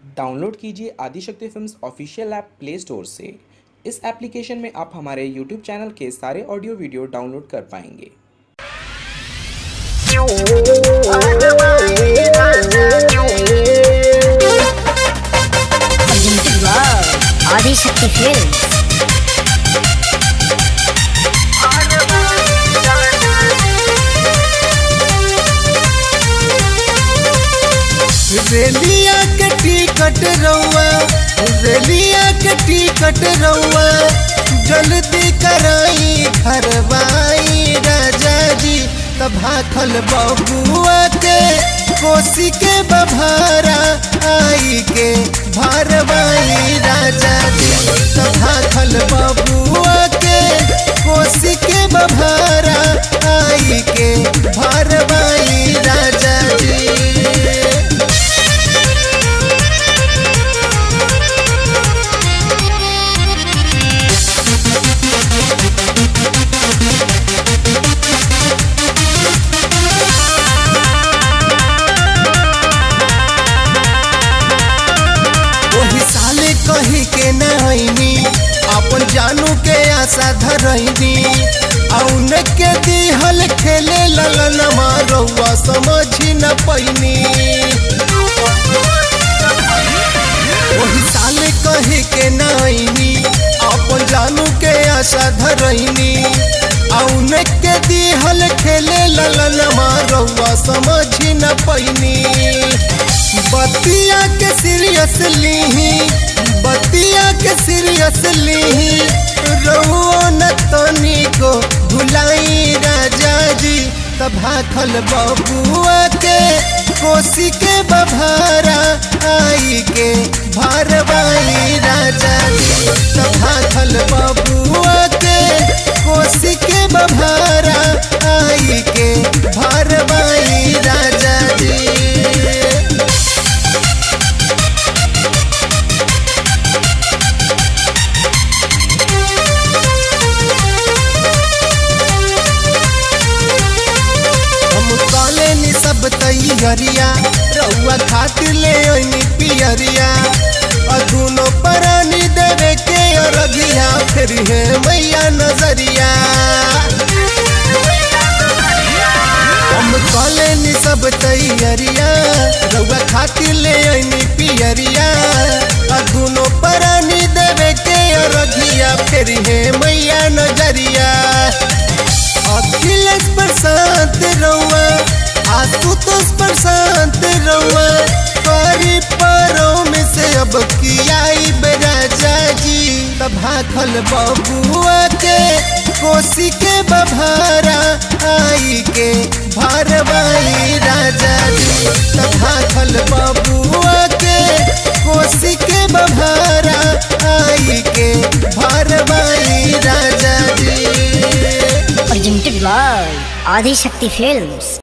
Download कीजिए Adishakti films official app play store से इस एप्लीकेशन में आप हमारे यूट्यूब चैनल के सारे ऑडियो वीडियो डाउनलोड कर पाएंगे Presented by Adishakti Films. रेलिया के टिकट रउआ रेलिया के टिकट रउआ जल्दी कराई घरवाई राजा जी तब भाखल बबुआ के कोसी के बभारा आई के भरवाई राजा जी तब भाखल बबुआ के कोसी के बभारा आई के भरवाई राजा जी वही साले कही के नहनी अपन जानू के आशा धरनी औन के दिहल खेले ललन मारौआ समझी न पैनी वही साले कही के नहनी अपन जानू के आशा धरनी औन के दिहल खेले ललन मारौआ समझी न पैनी बतिया के सीरियस लीही बतिया के सीरियस लीही रहुओ न तनी को भुलाई राजा जी तब भाखल बबुआ के कोसी के बभारा आई के भरवाई राजा जी तब भाखल बबुआ के कोसी के बभारा आई के भरवाई राजा जी हम काले नी सब तैयरिया रउआ खातिर ले ओनी पियरिया अधुनो परानी देवे के अरगिया फिर है मैया नजरिया हम काले नी सब तैयरिया रउआ खातिर ले ओनी पियरिया अधुनो परानी देवे के अरगिया फिर है मैया नजरिया अखिलेश प्रशांत रउआ आशुतोष प्रशांत रउआ करी परों में से अब कियाई राजा जी तब भाखल बबुआ के कोसी के बभारा आई के भरवाई राजा जी तब भाखल बबुआ के कोसी के बभारा आई के भरवाई राजा जी Presented by Adishakti Films.